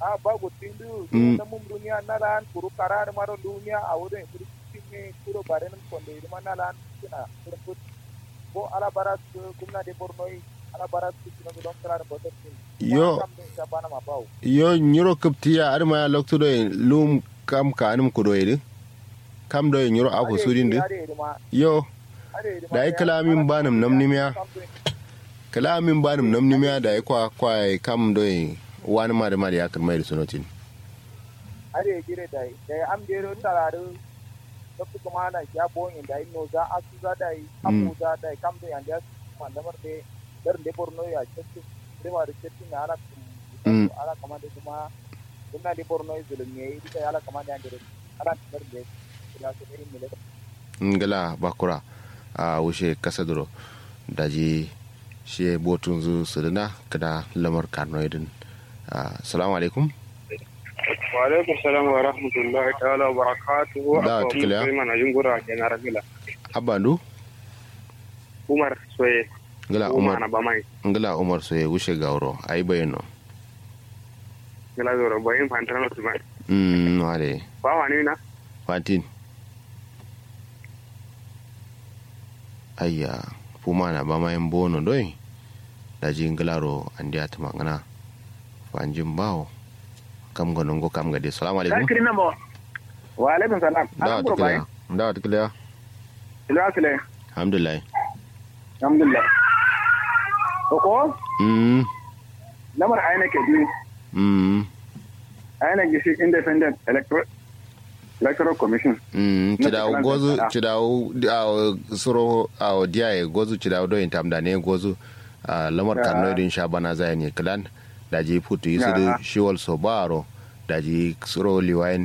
a bago tindu Mm. na mum dunia na lan kuru karar maro dunia awude kuru tinne kuru baren konde irma na lan kina kuru put bo ala barat kumna de bornoi ala barat kina don karar bodo tin Yo. kam de sabana ma bawo yo nyuro kaptiya adama ya lokto do lum kam ka anum ko do yidi kam do nyuro ako sudin de ade irma yo ade irma Da ai kalamin banam namnimiya. kalamin banum namnimiya da ya kwa kwa kam do wani ma da ma da ya kan mai da sunotin are gire da da am de ro tararu to kuma na ya boyin da ino za asu za da yi amu za da kam de anda mandamar de dar de borno ya chetti prima de chetti na ala Mm. ala kama de kuma kuma de borno zulum ne ita ala kama de ande ala dar de ya so irin mele ngala bakura a wuce kasa duro daji shi botun zu sudana kada lamar karnoidin assalamu alaikum wa alaikum salam wa rahmatullahi ta'ala wa barakatuhu Da, tikila. sai mana jingura ke na ragila abandu umar soye ngala umar umar na bamai ngala umar so ya wuce gauro ai bayano gila zoro bayin fantana su mai mm wale ba wani na fatin ayya puma na ba mayan bono doi daji ngalaro andi atuma ngana fanjin bawo kam gonon go kam gade assalamu alaikum kiri na mo wa alaikum salam dawa tikila dawa tikila ila sile alhamdulillah alhamdulillah ko ko mm lamar aina ke bi mm aina gishi independent electoral electoral commission mm Na cidawo tikila gozu da- cidawo awo suro awo diyaye gozu cidawo do intam da ne gozu a lamar Ya. karno din shabana zaya ne klan daji putu yisu Ya. da shiwal so baro daji suro liwayin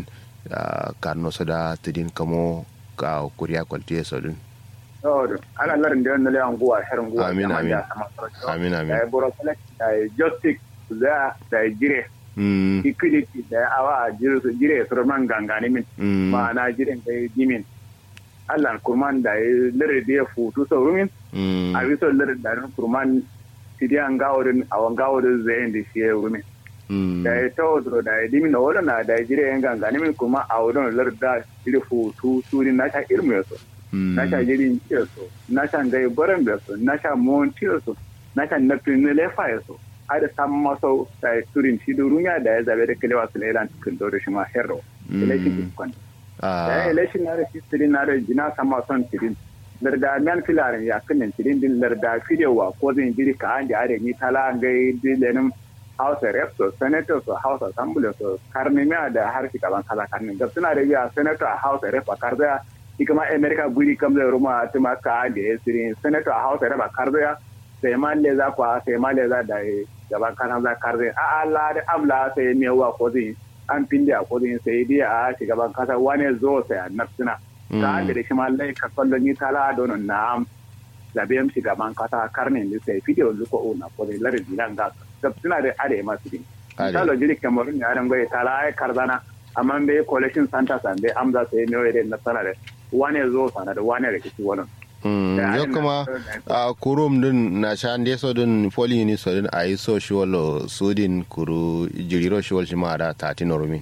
a karno so da tidin kamo ka kuriya kwaltiye so din Odo, ana larin da yana lewan guwa herin guwa. Amin, jama'a amin. da sama sarki. amin Da amin ya boro select, da ya justice, da da ya jire, mm equity, da ya awa a jire su jire su roman gangane min. mm Ma'ana jiren da ya jimin. Allah kurman da ya lere da ya futu sau rumin, mm a biso lere da ya kurman tidi an gaworin a wan gaworin zai da shi ya rumin. mm Da ya tawo duro da ya dimin da wadana da ya jire yan gangane min kuma a wadana lere da jire futu suri na ta ilmu ya so. na sha jirin so na sha gai baran da so na sha mon so na sha na fin lefa ya so ada sam maso ta turin shi durunya da ya zabe da kalewa su lelan cikin dore shi ma herro election kwan da ah election na da history na da jina sama son tirin larda nan filarin ya kanin tirin din larda fidewa ko zan jiri ka an da are ni tala gai dilenin House of Reps, so Senators, so House of Assembly, so karnimiya da harshe gaban kala karnin. Gab suna da biya Senator a House of Reps a karzaya ikama america guri kam zai ruma tuma ka da ya siri senator a hausa raba karzaya sai ma le za kwa sai ma le za da gaban kana za karzaya a Allah da amla sai me wa ko zai an pinde a ko zai sai dai a gaban kasa wani zo sai a nafsina ka da shi ma lai ka kallon ni tala don na zabe am shi gaban kasa karnin da sai video luko ona ko zai larin dinan ga ga suna da are masu din misalo jiri kamar ni aran goye tala ai karzana amma be collection center san be amza sai me wa na sanare wane zo sana da wane da kici wannan yo kuma a kurum din na shan de so din poli ni so din ayi so shi wolo sudin kuru jiriro shi wol shi ma da 13 rumi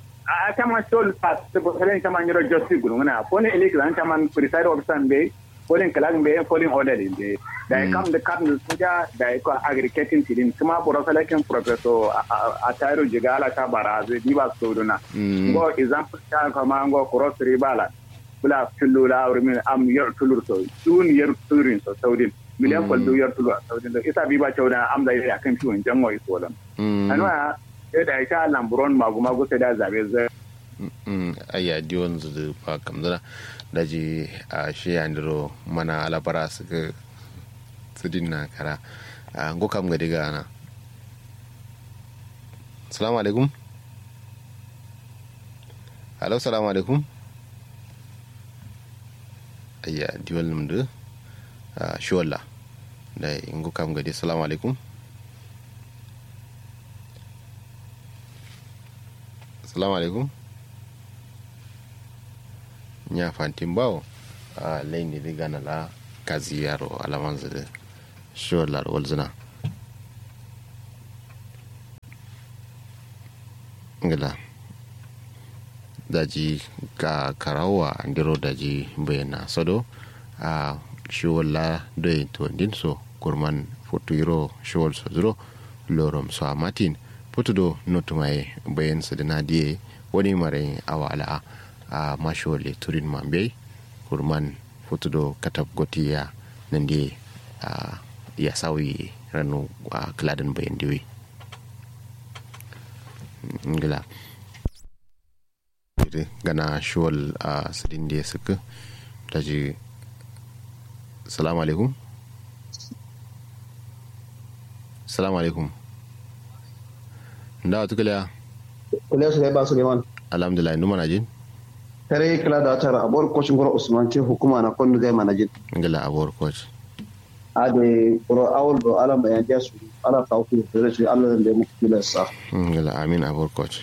a kama sol pass to bo ren kama nyoro josti gulu na pone elek lan kama preside officer be pone kalang be pone order din be da kam da kam da suja da ko agriculture tidin kuma boro selection professor a tayro jigala ta baraze diba soduna go example ta kama go cross ribala bula tullu la min am yer tulur so dun yer turin so saudin miliyan kwal du yer tulu saudin da isa biba chawda am da ya kan fiwon jango iso lam anwa ya da ita lamburon magu magu sai da zabe zai ayya diwon zu da ba kamzana da ji a shi andro mana alabara su ga su dinna kara a ngo kam ga diga na assalamu alaikum hello assalamu alaikum ayya diwal num de shola da ingo kam gadi assalamu alaikum assalamu alaikum nya fantin bawo a laini riga na la kazi yaro alaman zade shola wal zina ngila daji ga karawa andiro daji bayana sodo a shiwala doyin to din so kurman futuro shiwal so zuro lorom so a matin putudo notumaye bayan su da nadiye wani mare awala a mashole turin mambe kurman futudo katab gotiya nan die ya sauyi ranu a kladin bayan diwi ngila gana shuwal a sidin da suka daji salamu alaikum salamu alaikum da wata kula kula su ba suleiman alhamdulillah numa na jin tare kula da tara abuwar kocin gwara usman ce hukuma na kwanu zai mana jin ngila abuwar koci a da kuro awul do ala bayan ja su ala ka ku da rashin allah da mu kula sa ngila amin abuwar koci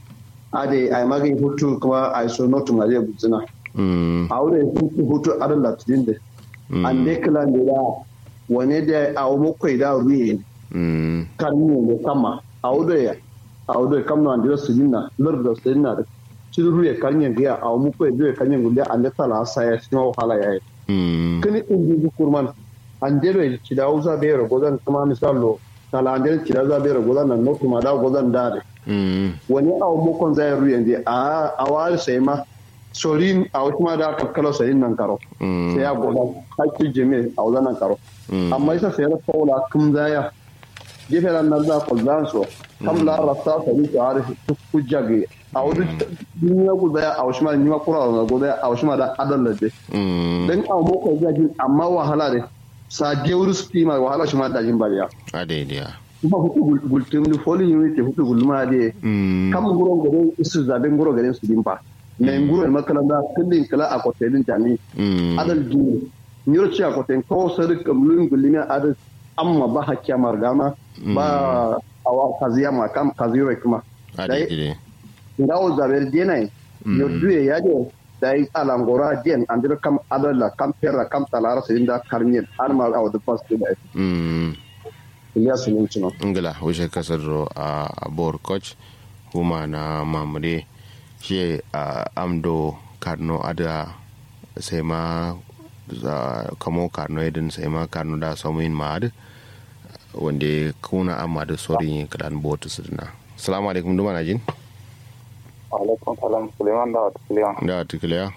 a da ai magin hutu kuma ai so notu ma zai buzina a wurin hutu hutu adan da tudin da an dai kula da da wane da a mu kai da ruye kan ne kama a wurin a wurin kamna da su dinna lur da su dinna da cikin ya kanyen gaya a mu ko ya kanyen gulle an da tala sa ya shi wahala ya yi kini in ji kurman an dero ci da uza be ro godan kuma misalo tala an dero ci da uza be ro godan nan no kuma da godan da wani a mu kon zai ruyen je a a wal sai ma sorin a kuma da kakkalo sai nan karo sai ya godan hakki jeme a wazan nan karo amma isa sai ra faula kum zaya gefe nan nan da ko zan so kam la rasta sai ta arifi kujjage a wani duniya guda ya aushi ma ni ma kura da guda ya aushi ma da adal da de dan a mu ko ga jin amma wahala de sa gewru sti ma wahala shi ma da jin bariya a daidai kuma hutu gultum ni foli ni te hutu gulma de kam guro gare isu zabe guro gare su dimpa ne guro ma kala da kullin kala a kotelin jani adal ji ni ro ci a koten ko sari kamlun gulina adal amma ba hakkiya margama ba awa kaziya ma kam kaziyo kuma a daidai ngawo zaber dienai yo duye yaje dai alangora dien andir kam adala kam perra kam talara sinda karnyen arma aw de pas de dai mm Ilyas Nimchino ngila wuce kasar a abor coach kuma na mamure shi a amdo karno ada sai ma kamo karno idin sai ma karno da samuin ma'ad wanda kuna amma da sorin kadan botu su dina salamu alaikum duma na jin alaikum salam suleiman da wata suleiman da wata kiliya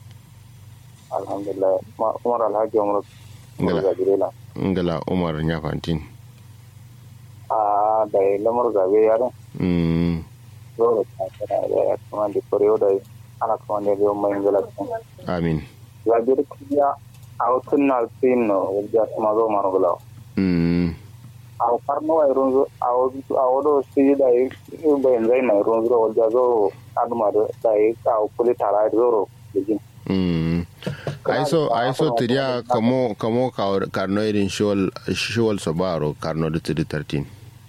alhamdulillah umar alhaji umar ngala ngala umar nyafantin a da lamar zabe yaron mm dole ta kana da ya kuma da korewa da ana kuma da yau mai ngala amin ya bir kiya a wutun na sin no ya kuma zo maro gala mm a farno ay ronzo a wudu a wudu si da yi bayan zai na ronzo wanda zo aduma da yi ka kuli tara da zoro da jin mm aiso aiso tiria kamo kamo karno irin shol shol sobaro karno da 13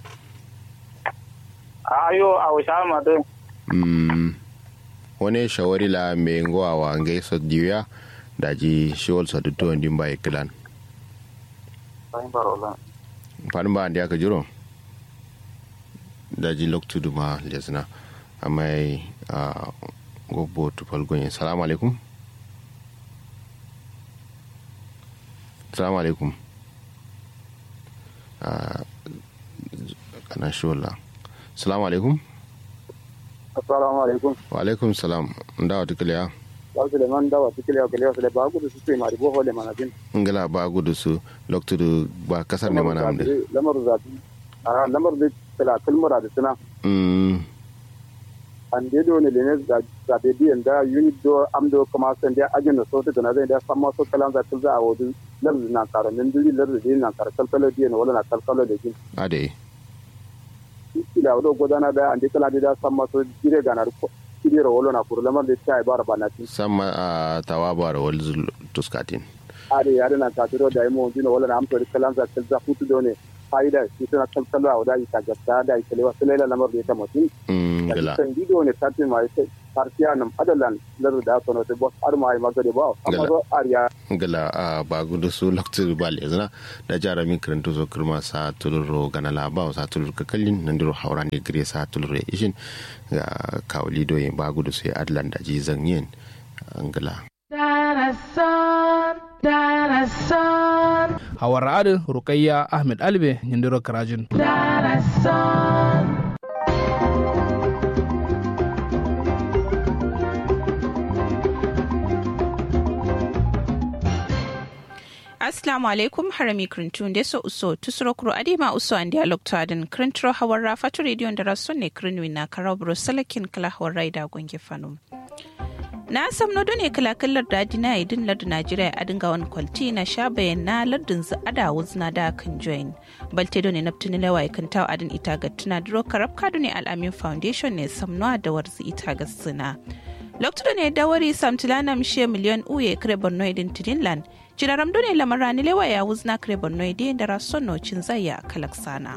ayo a wasa ma da mm wani shawari la me ngowa wa ngai so diya daji shol so to ndin bai klan bayan barola fanin ba da aka jiro daji loktu duma lesna amma a gobo tufal gonye salamu alaikum salamu alaikum kana shola salamu alaikum assalamu alaikum wa alaikum salam da wata kiliya ba su da man dawa su kiliya kiliya su da ba gudu su ce mari boho da manajin ngala ba gudu su loktu ba kasar ne mana amde lamar zabi a lamar da tala kalmara da suna mm an de do ne ne zabe biyan da unit do am do kuma san da ajin da sautu da na zai da samma so kalan za ta za a wudu lamar na karamin duri lamar da na karkal kala biyan wala na kalkalo da jin ade ila wado godana da ande kala da samma so jire ganar ko jire wala na kuru lamar da ta bara bana tin sama a tawaba da wal tuskatin are yare na ta tiro da imo dino wala na amto da kalan za ta za futu do ne faida shi tana kalkalo a wada ita gasta da ita lewa sai lamar da ta mutum mm gala kan gido ne ta ce mai ta partiya nam adalan lar da sono te bos ar mai magade ba amma so ariya gala a ba gudu su lokacin ba le zana da jara min karanto so kirma sa tuluro gana la ba sa tulur ka kallin nan diro haura ne gire sa tulur ishin ga kawli do ba gudu sai adlan da ji zan yin angala hawar adin rukayya ahmed albe yindiro karajin Assalamu alaikum harami krintun deso uso tusuro kuro adima uso an dialog to adin krintro hawar rafatu radio da rason ne krinwi na karabro salakin kala hawar raida gonge fanum. na sam no ne kalakallar daji na idin lardu najeriya a dinga wani kwalti na sha bayan na lardin zu ada wuzna da kan join balte do ne naftini lawa kan taw adin ita ga tuna duro karab kadu ne al'amin foundation ne samno da warzi ita ga suna lokto ne dawari samtilana mshe miliyon uye kare borno idin tidinland jiraram do ne lamarani lewa ya wuzna kare borno idin da rason no cin zaya kalaksana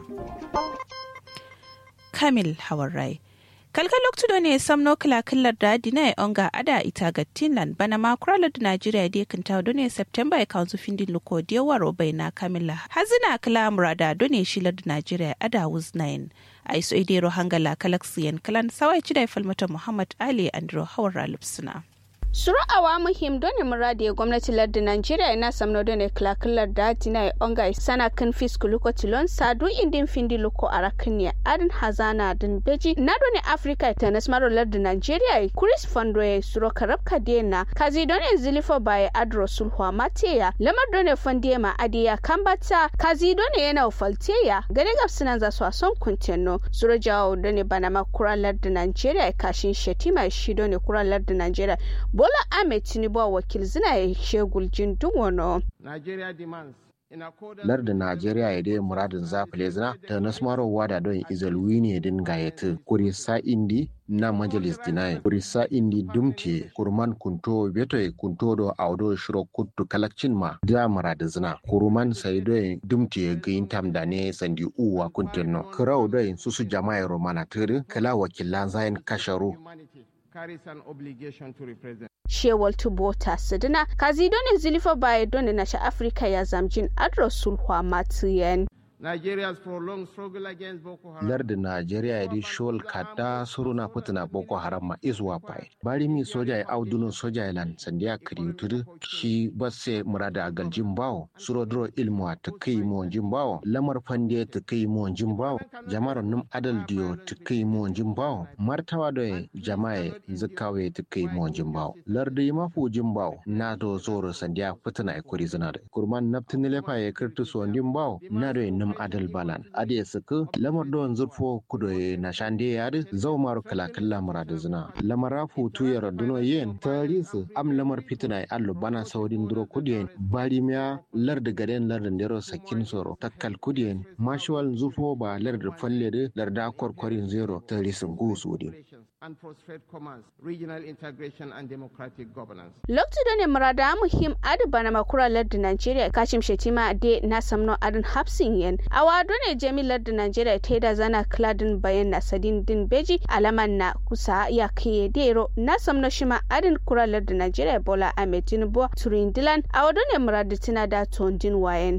kamil hawarai kalka loktudo ne samno kala kallar da dina onga ada ita ga tinland bana ma kuralar da najeriya da kan ta ne september ya kanzu findin luko da waro bai na kamila hazina kala murada done shilar da najeriya ada wuz 9 a iso idero hangala kalaksiyan kalan sawai ci da falmata muhammad ali andro hawar lipsuna. Sura'awa muhim doni muradi gwamnati lardi Nigeria ina samno doni klakilar da tina onga sana kan fisku luko tilon sadu indin findi luko arakniya adin hazana din beji na doni Africa ta nasmaro lardi Nigeria Chris Fondoye suro karabka dena kazi doni zilifo baye adro sulhwa mateya lamar doni fondiye ma adiya kambata kazi doni yana ufalteya gane gabsinan za su son kuntenno suro jawo doni banama kura lardi Nigeria kashin shetima shi doni kura lardi Nigeria Bola Ahmed Tinubu a wakil zina ya shegul jin wano. larda najeriya ya dai muradin zafile zina ta nasmarowa da don izalwi ne din gayatu kuri sa indi na majalis dinayin kuri sa indi dumte kurman kunto beto kunto do audo shiro kuttu kalakcin ma da muradin zina kuruman sai do dumte gayin tam da ne sandi uwa kuntinno kirau do susu jama'a romana tiri kala wakilan zayin kasharu carries an obligation to represent. Shewal Tubota Sidina, Kazidone Zilifa Bayedone Nasha Africa ya zamjin Adro Sulhwa Matiyen. Nigeria's prolonged struggle against Boko Haram. larda najeriya ya di shol kada suruna putina boko haram ma iswa pai bari mi soja ya auduno soja ya lan sandiya kiri tudu shi basse murada galjin bawo suro dro ilmu ta kai mo bawo lamar fande ta kai mo bawo jama'ar num adal diyo ta kai mo bawo martawa da jama'a zakawe ta kai mo bawo lardi mafu bawo na do zoro sandiya putina kuri zina da kurman naftin lefa ya kirtu so bawo na do num adal balan ade suku lamar don zurfo kudo na shande yari zau maru kala kala murada zina lamara futu ya raduno yen tarisu am lamar fitina allo bana saudin duro kudiyen bari miya larda gaden larda ndero sakin soro takkal kudiyen mashuwal zurfo ba larda falle de larda korkorin zero tarisu gusudi and prostrate commands, regional integration and democratic governance. Loktu da ne murada muhim adu bana makura lardin Nigeria kashim shetima de na samno adun hapsin yen. Awa ne jami lardin Nigeria ta da zana kladin bayan na sadin din beji alaman na kusa ya kiye dero na samno shima adun kura lardin Nigeria Bola Ahmed Tinubu Turindilan awa ne murada tina da tondin wayen.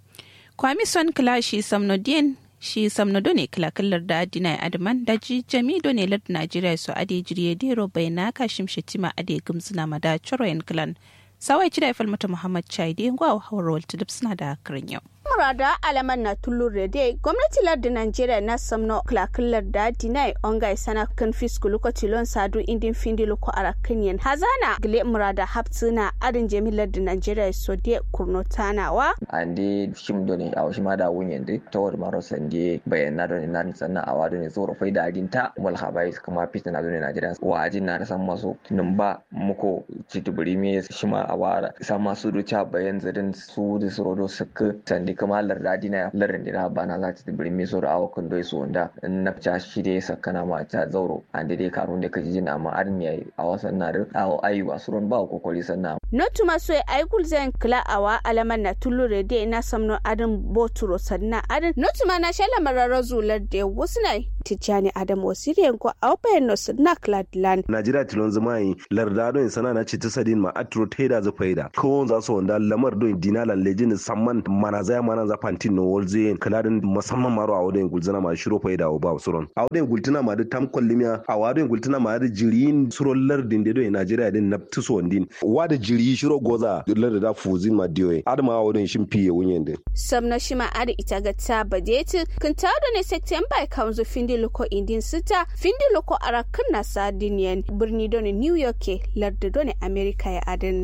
Kwami son kilashi samno din shi samna done kilakallar da adina adman da ji jami done lard najeriya su ade jiriye dero bai na kashim shetima ade gumsuna mada choroyen clan sawai ci da falmata muhammad chaide gwa hawar walta suna da karin yau murada alaman na tullur rede gwamnati lardin Najeriya na samno klakilar da dinai ongai sana kan fisku lokaci lon sadu indin findi loko arakin yen hazana gile murada haptsina adin jami lardin Najeriya so de kurno tanawa ande shim doni aw shima da wunyen de tawar maro sande bayan doni nan sanna awa doni zoro fai da adin ta mul habai kuma fitin na doni Najeriya wa ajin na san maso numba muko cituburi me shima awara sama su ducha bayan zadin su da suro suka sande kama lardadi na larin dina bana za ta tibiri mi soro awa kun doi su wanda in na fita shi dai sakana ma ta zauro an dai dai karun da kaji jina amma arin yayi a wasan na da awa ayu a suron ba kokoli sannan notu maso ya aikul zan kila awa alaman na tulure de na samno adin boturo sanna adin notu ma na shala marara zular de wasu na tijjani adam wasiriyan ko a bayan nosu na cladland najeriya tilon zama yi larda don sana na cita sadin ma atro teda za faida ko za su wanda lamar don dinala lejin samman mana zaya mana za fantin no wolze kaladin musamman maro a wadin gulzana ma shiro faida o ba suron a wadin gultuna ma da tam kollimiya a wadin gultuna ma da jirin suron lardin da don najeriya din na tuso wandin wa da jiri shiro goza larda da fuzin ma diyoyi adama a wadin shin fiye wunyen din samna shima ada ita ga ta badeti kan ta da ne september kanzu findi loko indin sita findi loko arakan na sardinian birni don new york larda don america ya adin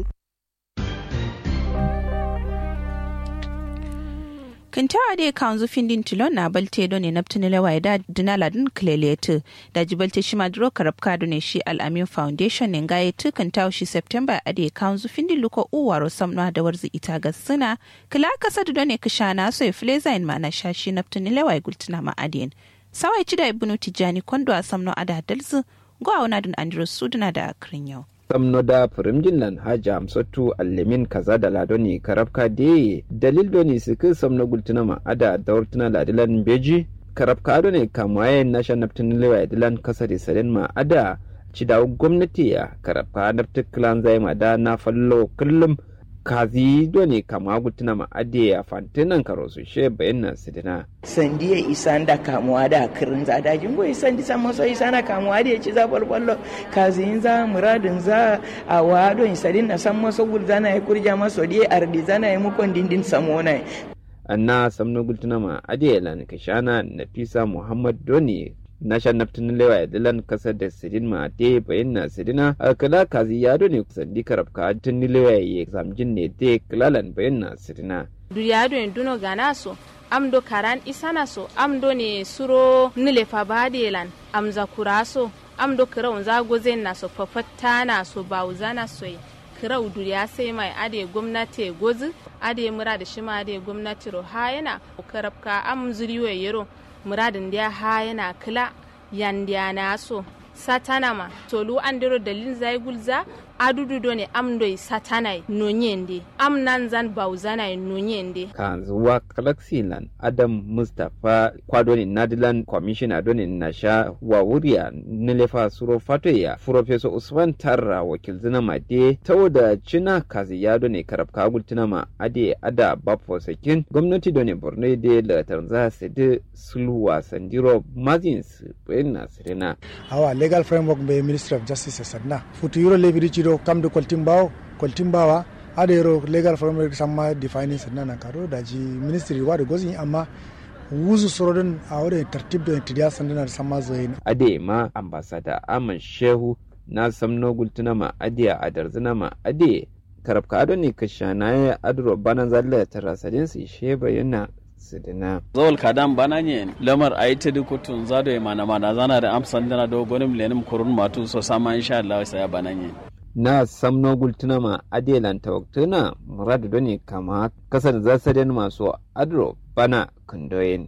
kintawa de kanzu findin tilon na balte do ne naptini lewa da dinala din klelete da jibalte shi maduro karabka do ne shi al'amin foundation ne ga tu kintawa shi september ade kanzu findin luko uwaro samna da warzi ita ga suna kila kasa do ne kishana so e flezain ma na shashi naptini lewa gultina ma adien sawai ci da ibnu tijani kondo a samno ada dalzu go a wana dun andros suduna da akrin yau samno da firimjin nan haja amsatu allemin kaza da ladoni karabka de dalil doni suka samno gultuna ma ada daurtuna ladilan beji karabka ado ne kamaye nasha naftin lewa dilan kasa da saren ma ada ci da gwamnati ya karabka naftin kilan zai ma da na fallo kullum kazi doni kama gultuna ma ade ya fantinan karo su she bayan na sidina sandi ya isa da kamuwa da kirin za da jingo isan di san maso isa na kamuwa da ya ci za kwalkwallo kazi za muradin za a wado isadin na san maso gul zana ya kurja maso di ardi zana ya mukon dindin samona anna samno gultuna ma ade ya lan kashana nafisa muhammad doni na shan naftin lewa ya dilan kasar da sidin ma te bayan na sidina alkala kazi ya ne sandi karabka tun ni lewa ya zamjin ne te kilalan bayan na sidina duniya do duno gana so amdo karan isana so amdo ne suro nile fa badelan amza kuraso amdo kira unza gozen na so fafatta na so bauza na so kira duniya sai mai ade gwamnati gozi ade mura da shima ade gwamnati ro ha yana karabka am zuriyo yero muradin da ha yana kila yandiya na so satanama tolu andiro dalin zai gulza adudu do ne amdoi satanai nonyende am nan zan bauzanai nonyende kan zuwa kalaksilan adam mustapha kwadoni nadilan commissioner doni nasha wa wuriya nilefa suro fatoya professor usman tarra wakil zina made tawo da cina kazi ya doni karab kagul ma ade ada bafo sakin gwamnati doni borno de la tanza sede sulwa sandiro mazins bayan sirena our legal framework be ministry of justice sanna futu euro lebiri do kamde koltimbawo koltimbawa ada yero legal framework samma defining sanna nan karo daji ministry wade gozi amma wuzu sorodin a wadda tartib da tidiya sandana samma zoyin ade ma ambasada aman shehu na samno gultuna ma ade a darzina ma ade karabka ado ne ka shanaye adro banan zalla tarasadin su she bayyana sidina zawal kadan bana nye lamar a yi ta dukutun zado ya mana mana zana da amsan dana do gonim lenim kurun matu so sama insha Allah sai ya bana nye na samno gultuna ma adelan tawaktuna muradu doni kama kasar zasaden masu adro bana kundoyin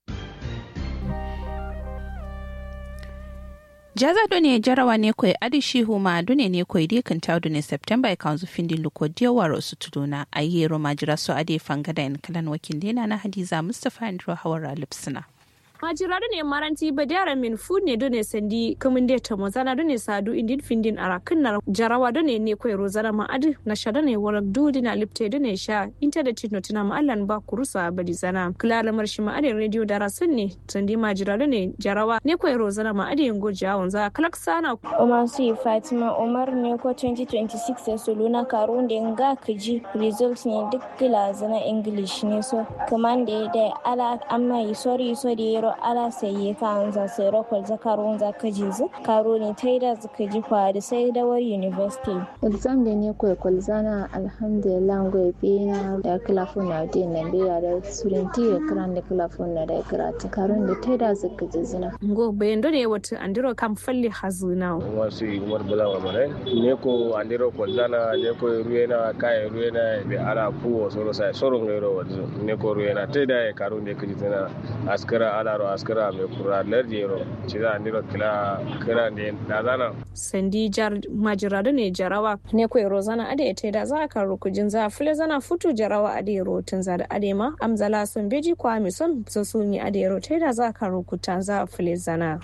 jaza do ne jarawa ne koi adishi huma dune ne koi di kan tawdu ne september kanzu findi luko dia waro su tuduna ayero majira so ade fangada en kalan wakil dena na hadiza mustafa andro hawara lipsina majirado ne maranti badiyara min fu ne do ne sandi kamun de ta mozana do ne sadu indin findin ara kinnar jarawa do ne ne koy rozana ma adu na shada ne warak dudi na lipte do ne sha internet no tina ma allan ba kurusa badi zana kula marshi ma ade radio dara sun ne sandi majirado ne jarawa ne koy rozana ma ade ngo jawon za kalak sana Umar su Fatima Umar ne ko 2026 Soluna Karunde nga kaji results ne duk kila zana English ne so kamande da ala amma yi sorry so da yaro ala sai ka anza sai rokol za karun za kaji zu karo ne taida za kaji kwari sai da war university exam da ne koy kol zana alhamdulillah ngoy bina da kilafon na de nan da da surinti da kran da kilafon na da karatu karun da taida za kaji zina ngo bayan do ne wata andiro kam falli hazuna wasu umar bula wa mare ne ko andiro ko zana ne ko ruena kai ruena be ala kuwo soro sai soro ngero wazu ne ko ruena taida e karun da kaji zina askara ala ro askara me kura lardi ro ci za ni ro kila kira ne da zana sandi jar majirado ne jarawa ne ko rozana ade ete da za ka rukujin za fule zana futu jarawa ade ro tun za da ade ma amzala sun beji kwa mi son so su ni ade ro te da za ka rukutan za fule zana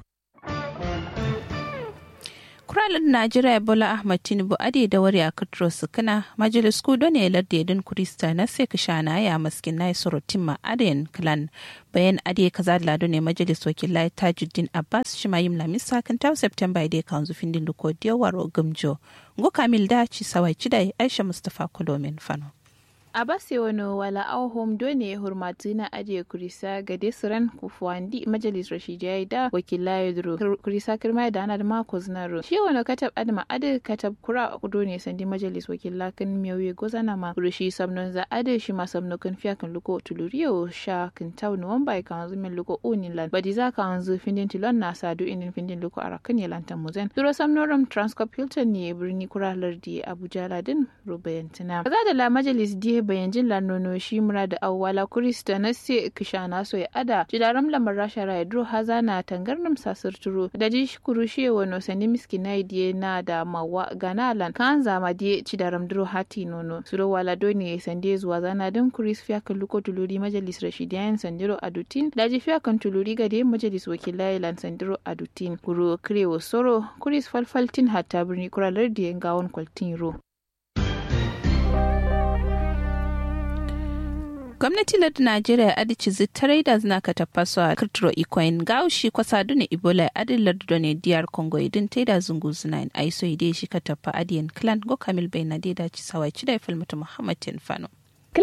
kuralin najeriya bola ahmad tinubu ade da wari a katro sukuna majalis kudo ne ladde din kurista na sai ka shana ya maskin na sorotin ma adayan clan bayan ade kaza da lado ne majalis wakilai tajuddin abbas shi ma yim lamisa kan tawo september ide kan zufin din duko diyawaro gamjo ngo kamil da ci sawai cidai aisha mustafa kulomin fano abase wani wala auhom done hurmatu na ajiye kurisa ga desiran kufuwandi majalis rashidiyai da wakila ya duro kurisa kirma da ana da mako zinaro shi wani katab adama adi katab kura kudo ne sandi majalis wakila kan miyawi gozana ma rushi samnon za adi shi ma samno kan fiya kan luko tuluriyo sha kan tau nuwamba kan hanzu min luko unin lan badi za ka hanzu findin tilon na sadu inin findin luko a rakan ya lantan muzen duro samnoram transcorp hilton ne birni kura lardi abuja ladin rubayantina kaza da la majalis die bayan jin lanono shi mura da awwala kurista na se kishana so ya ada jidaram lamar rasha ra dro haza na tangarnam sasir turo da ji shukuru shi wano sani miski na idie na da mawa ganalan kan zama die cidaram dro hati nono suro wala doni sande zuwa zana din kuris fiya kan luko tuluri majalis rashidiyan sandiro adutin da ji fiya kan tuluri ga de majalis wakilai lan sandiro adutin kuro krewo soro kuris falfaltin hatta birni kuralar da gawon kwaltin ro gwamnati lardin najeriya adici zitarai da zina ka tafaso a kirtiro ikoyin gaushi kwasa dune ibola adin lardu ne diyar congo idin ta da zungu zina in aiso ide shi ka tafa adiyan clan go kamil bai na da ci sawai ci da filmata muhammad fano.